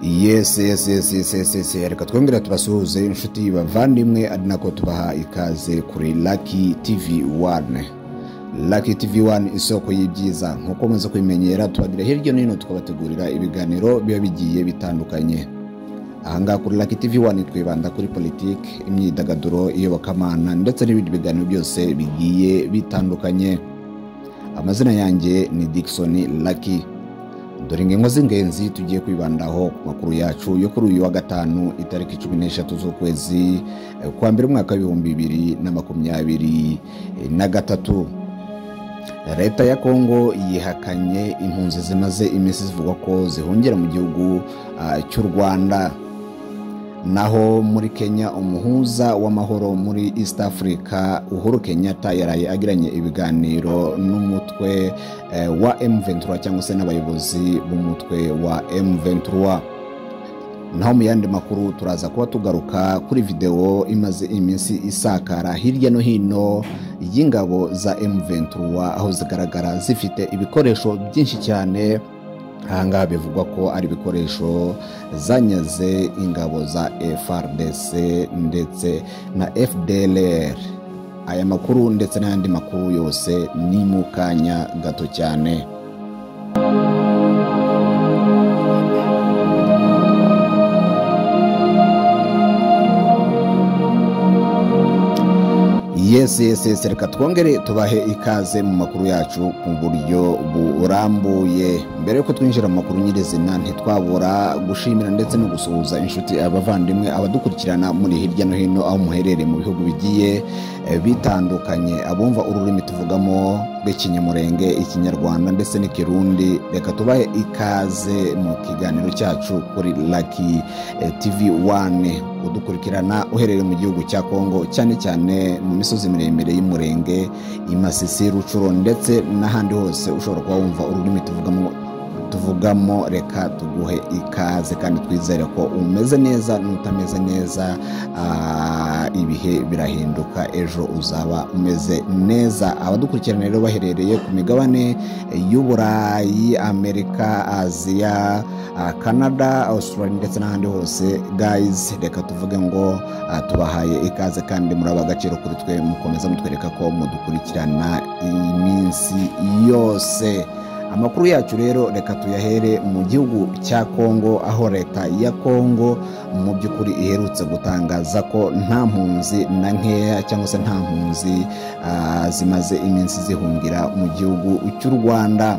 yesi yesi yesi yesi yesi yesi reka twongere tubasuhuze inshuti bavandimwe ari nako tubaha ikaze kuri laki tivi wane laki tivi wane isoko y'ibyiza nk'uko mumaze kubimenyera tubagira hirya no hino tukabategurira ibiganiro biba bigiye bitandukanye ahangaha kuri laki tivi wane twibanda kuri politiki imyidagaduro iyobokamana ndetse n'ibindi biganiro byose bigiye bitandukanye amazina yanjye ni dickson laki dore ingingo z'ingenzi tugiye kwibandaho ku makuru yacu yo kuri uyu wa gatanu itariki cumi n'eshatu z'ukwezi eh, kwa mbere umwaka w'ibihumbi bibiri na makumyabiri eh, na gatatu leta ya kongo yihakanye impunzi zimaze iminsi zivugwa ko zihungira mu gihugu ah, cy'u rwanda naho muri kenya umuhuza w'amahoro muri east africa uhuru kenyatta yaraye agiranye ibiganiro n'umutwe eh, wa m23 cyangwa se n'abayobozi b'umutwe wa m23 naho mu yandi makuru turaza kuba tugaruka kuri videwo imaze iminsi isakara hirya no hino y'ingabo za m23 aho zigaragara zifite ibikoresho byinshi cyane ahangaha bivugwa ko ari ibikoresho zanyaze ingabo za FRDC ndetse na FDLR aya makuru ndetse n'ayandi makuru yose ni mu kanya gato cyane yesi yesi yesi reka twongere tubahe ikaze mu makuru yacu mu buryo burambuye mbere yuko twinjira mu makuru nyirizina ntitwabura gushimira ndetse no gusuhuza inshuti abavandimwe abadukurikirana muri hirya no hino aho muherereye mu bihugu bigiye eh, bitandukanye abumva ururimi tuvugamo rw'ikinyamurenge ikinyarwanda ndetse n'ikirundi reka tubahe ikaze mu kiganiro cyacu kuri laki eh, tv 1 udukurikirana uherereye mu gihugu cya kongo cyane cyane mu misozi miremire y'umurenge i masisi rucuro ndetse n'ahandi hose ushobora kuba wumva ururimi tuvugamo tuvugamo reka tuguhe ikaze kandi twizere ko umeze neza n'utameze neza ah, ibihe birahinduka ejo uzaba umeze neza abadukurikirana rero baherereye ku migabane y'uburayi amerika aziya ah, canada australia ndetse n'ahandi hose guys reka tuvuge ngo ah, tubahaye ikaze kandi muraba agaciro kuri twe mukomeza mutwereka ko mudukurikirana iminsi yose amakuru yacu rero reka tuyahere mu gihugu cya kongo aho leta ya kongo mu by'ukuri iherutse gutangaza ko nta mpunzi na nkeya cyangwa se nta mpunzi ah, zimaze iminsi zihungira mu gihugu cy'u rwanda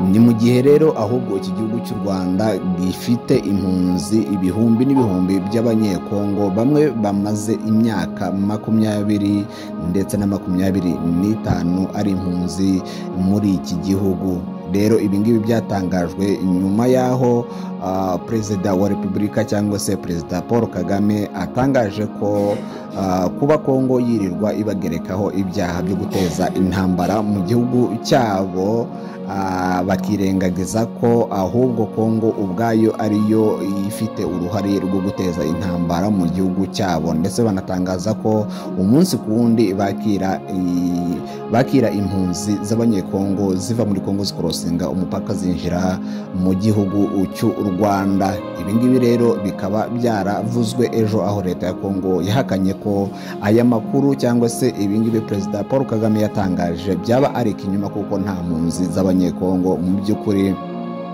ni mu gihe rero ahubwo iki gihugu cy'u rwanda gifite impunzi ibihumbi n'ibihumbi by'abanyekongo bamwe bamaze imyaka makumyabiri ndetse na makumyabiri n'itanu ari impunzi muri iki gihugu rero ibi ngibi byatangajwe nyuma y'aho ah, perezida wa repubulika cyangwa se perezida paul kagame atangaje ko ah, kuba kongo yirirwa ibagerekaho ibyaha byo guteza intambara mu gihugu cyabo ah, bakirengagiza ko ahubwo kongo ubwayo ariyo ifite uruhare rwo guteza intambara mu gihugu cyabo ndetse banatangaza ko umunsi ku wundi bakira i- bakira impunzi z'abanyekongo ziva muri kongo zikorosinga umupaka zinjira mu gihugu cy'u rwanda ibi ngibi rero bikaba byaravuzwe ejo aho leta ya kongo yahakanye ko aya makuru cyangwa se ibingibi perezida paul kagame yatangaje byaba ari ikinyoma kuko nta mpunzi z'abanyekongo mu by'ukuri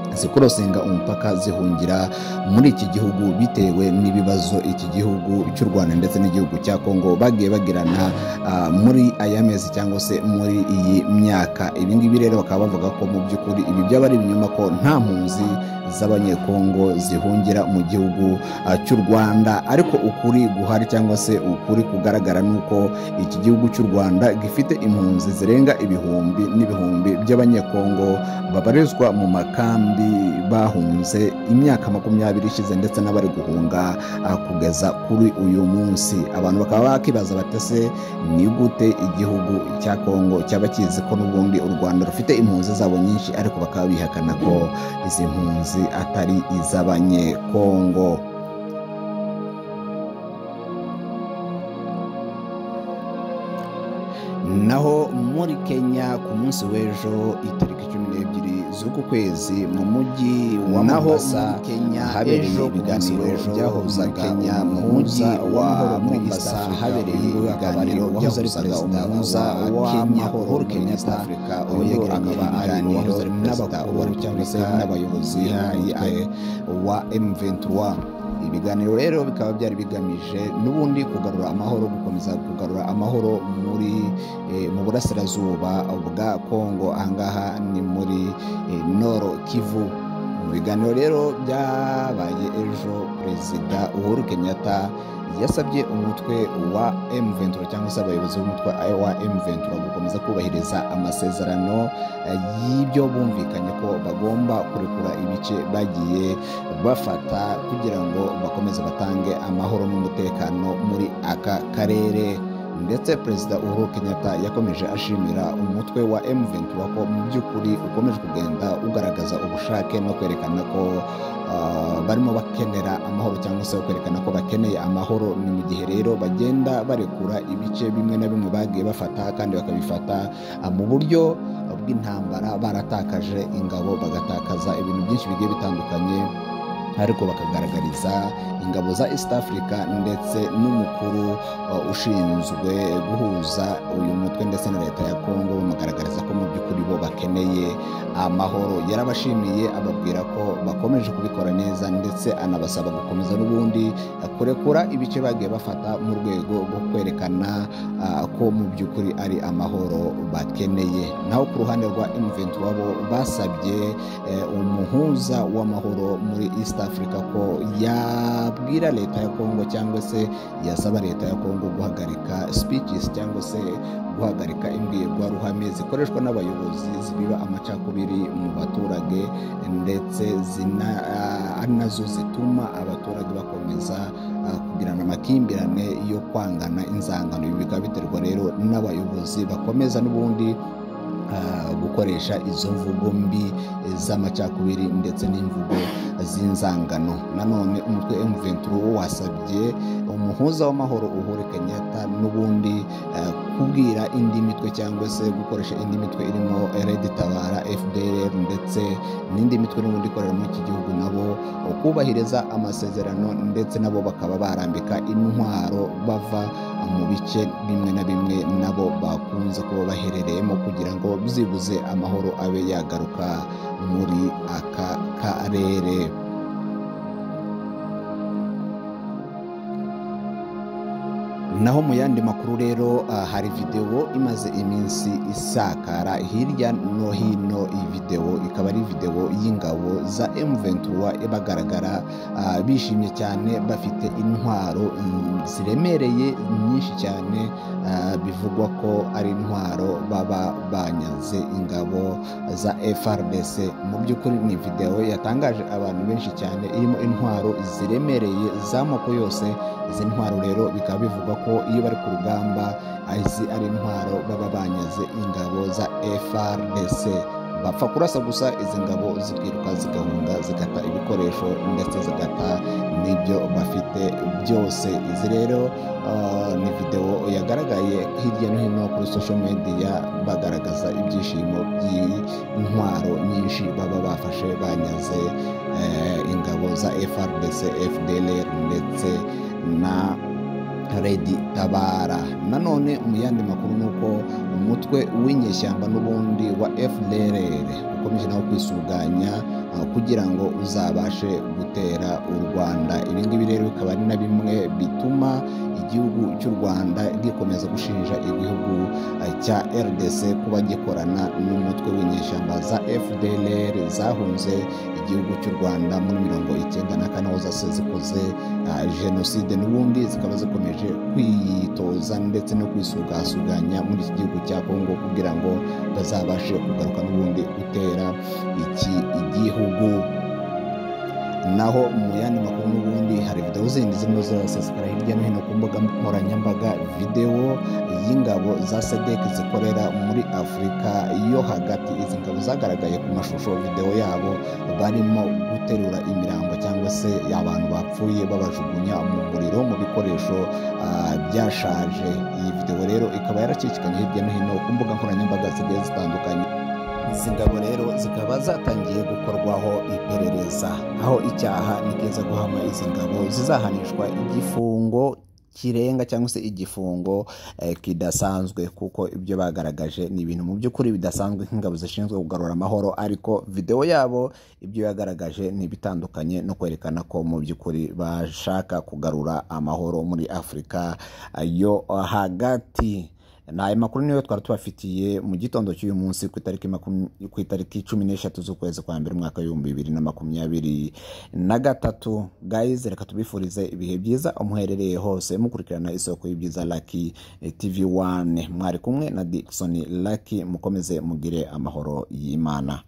zikurosenga umupaka zihungira muri iki gihugu bitewe n'ibibazo iki gihugu cy'u rwanda ndetse n'igihugu cya kongo bagiye bagirana ah, muri aya mezi cyangwa se muri iyi myaka ibi ngibi rero bakaba bavuga ko mu by'ukuri ibi byaba ari ibinyoma ko nta mpunzi z'abanyekongo zihungira mu gihugu ah, cy'u rwanda ariko ukuri guhari cyangwa se ukuri kugaragara ni uko iki gihugu cy'u rwanda gifite impunzi zirenga ibihumbi n'ibihumbi by'abanyekongo babarizwa mu makambi bahunze imyaka makumyabiri ishize ndetse n'abari guhunga ah, kugeza kuri uyu munsi abantu bakaba bakibaza batese ni gute igihugu cya kongo cyaba kizi ko n'ubundi u rwanda rufite impunzi zabo nyinshi ariko bakaba bihakana ko izi mpunzi atari iz'abanyekongo naho mu muri kenya ku munsi w'ejo itariki cumi n'ebyiri z'uku kwezi mu mujyi wa Naho mombasa muri Kenya, habereye ejo ku ibiganiro munsi w'ejo, byahuzaga Kenya, mu mujyi umuhuza wa w'amahoro muri East mombasa Africa, habereye uyu nguyu akaba ari ibiganiro uwahoze ari byahuzaga perezida umuhuza wa Kenya Amahoro Paul muri East Kenyatta Africa, uyu uyu nguyu akaba ari uwahoze ari perezida n'abakuru wa cyangwa se Repubulika n'abayobozi y'umutwe eh, wa M23 ibiganiro rero bikaba byari bigamije n'ubundi kugarura amahoro gukomeza kugarura amahoro muri eh, mu burasirazuba bwa Kongo ahangaha ni muri eh, Noro Kivu mu biganiro rero byabaye ejo perezida Uhuru Kenyatta yasabye umutwe wa M23 cyangwa se abayobozi b'umutwe wa M23 gukomeza kubahiriza amasezerano eh, y'ibyo bumvikanye ko bagomba kurekura ibice bagiye bafata kugira ngo bakomeze batange amahoro n'umutekano muri aka karere ndetse perezida uhuru kenyatta yakomeje ashimira umutwe wa m23 ko mu by'ukuri ukomeje kugenda ugaragaza ubushake no kwerekana ko ah, barimo bakenera amahoro cyangwa se kwerekana ko bakeneye amahoro ni mu gihe rero bagenda barekura ibice bimwe na bimwe bagiye bafata kandi bakabifata ah, mu buryo bw'intambara baratakaje ingabo bagatakaza ibintu byinshi bigiye bitandukanye ariko bakagaragariza ingabo za East Africa ndetse n'umukuru uh, ushinzwe guhuza uyu mutwe ndetse na leta ya Congo bamugaragariza ko mu by'ukuri bo bakeneye amahoro yarabashimiye ababwira ko bakomeje kubikora neza ndetse anabasaba gukomeza n'ubundi uh, kurekura ibice bagiye bafata mu rwego rwo kwerekana uh, ko mu by'ukuri ari amahoro bakeneye naho ku ruhande rwa M23 bo basabye eh, umuhuza w'amahoro muri East Africa ko yabwira leta ya Congo cyangwa se yasaba leta ya Congo guhagarika speeches cyangwa se guhagarika imbwirwaruhame zikoreshwa n'abayobozi zibiba amacakubiri mu baturage ndetse zina, ah, ari nazo zituma abaturage bakomeza ah, kugirana amakimbirane yo kwangana inzangano ibi bikaba biterwa rero n'abayobozi bakomeza n'ubundi ah, gukoresha izo mvugo mbi z'amacakubiri ndetse n'imvugo z'inzangano nanone umutwe M23 wo wasabye umuhuza w'amahoro Uhuru Kenyatta n'ubundi eh, kubwira indi mitwe cyangwa se gukoresha indi mitwe irimo Red Tabara FDLR ndetse n'indi mitwe n'ubundi ikorera muri iki gihugu nabo kubahiriza amasezerano ndetse nabo bakaba barambika intwaro bava mu bice bimwe na bimwe nabo bakunze kuba baherereyemo kugira ngo byibuze amahoro abe yagaruka muri aka karere naho mu yandi makuru rero ah, hari videwo imaze iminsi isakara hirya no hino iyi videwo ikaba ari videwo y'ingabo za M23 bagaragara ah, bishimye cyane bafite intwaro mm, ziremereye nyinshi cyane ah, bivugwa ko ari intwaro baba banyaze ingabo za FRDC mu by'ukuri ni videwo yatangaje abantu benshi cyane irimo intwaro ziremereye z'amoko yose izi ntwaro rero bikaba bivugwa ko iyo bari ku rugamba izi ari intwaro baba banyaze ingabo za FRDC bapfa kurasa gusa izi ngabo zikiruka zigahunga zigata ibikoresho ndetse zigata n'ibyo bafite byose izi rero ah, ni videwo yagaragaye hirya no hino kuri social media bagaragaza ibyishimo by'intwaro nyinshi baba bafashe banyaze eh, ingabo za FRDC FDLR ndetse na Redi Tabara nanone mu yandi makuru ni uko umutwe w'inyeshyamba n'ubundi wa FDLR ukomeje nawo kwisuganya ah, kugira ngo uzabashe gutera u Rwanda ibi ngibi rero bikaba ari na bimwe bituma igihugu cy'u Rwanda gikomeza gushinja igihugu ah, cya RDC kuba gikorana n'umutwe w'inyeshyamba za FDLR zahunze igihugu cy'u Rwanda muri mirongo icyenda na kane aho zose zikoze ah, jenoside n'ubundi zikaba zikomeje kwitoza ndetse no kwisugasuganya muri iki gihugu cya Kongo kugira ngo bazabashe kugaruka n'ubundi gutera iki igihugu naho mu yandi makuru n'ubundi hari videwo zindi zirimo zirasesakara hirya no hino ku mbuga nkoranyambaga videwo y'ingabo za SADC zikorera muri Afurika yo hagati izi ngabo zagaragaye ku mashusho videwo yabo barimo guterura imirambo cyangwa cyangwa se abantu bapfuye babajugunya mu muriro mu bikoresho ah, byashaje iyi videwo rero ikaba yarakikikanye hirya no hino ku mbuga nkoranyambaga zigiye zitandukanye izi ngabo rero zikaba zatangiye gukorwaho iperereza aho icyaha ni keza guhama izi ngabo zizahanishwa igifungo kirenga cyangwa se igifungo eh, kidasanzwe kuko ibyo bagaragaje ni ibintu mu by'ukuri bidasanzwe nk'ingabo zishinzwe kugarura amahoro ariko videwo yabo ibyo yagaragaje ni ibitandukanye no kwerekana ko mu by'ukuri bashaka kugarura amahoro muri afurika ah, yo hagati ni aya makuru niyo twari tubafitiye mu gitondo cy'uyu munsi ku itariki makum- ku itariki cumi n'eshatu z'ukwezi kwa mbere umwaka w'ibihumbi bibiri na makumyabiri na gatatu guys reka tubifurize ibihe byiza umuherereye hose mukurikirana isoko y'ibyiza Lucky TV 1 mwari kumwe na Dickson Lucky mukomeze mugire amahoro y'Imana